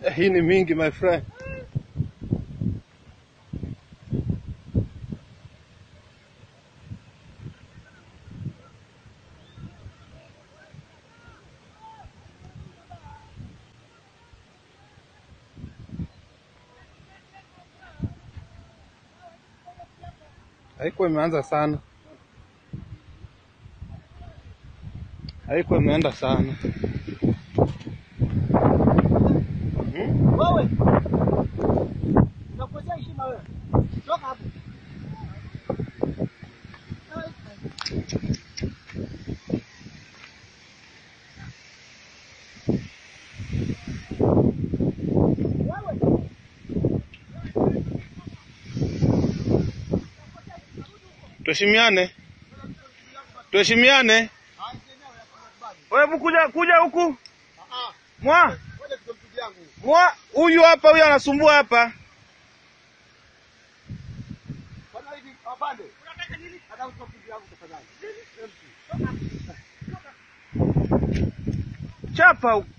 Eh, Hii ni mingi my friend. Haikuwa imeanza sana, haikuwa imeenda sana. Hmm? Wewe unakosea heshima wewe. Toka hapo. Tuheshimiane, tuheshimiane. Wewe hebu kuja kuja huku mwa mwa, huyu hapa, huyu anasumbua hapa. Chapa huku.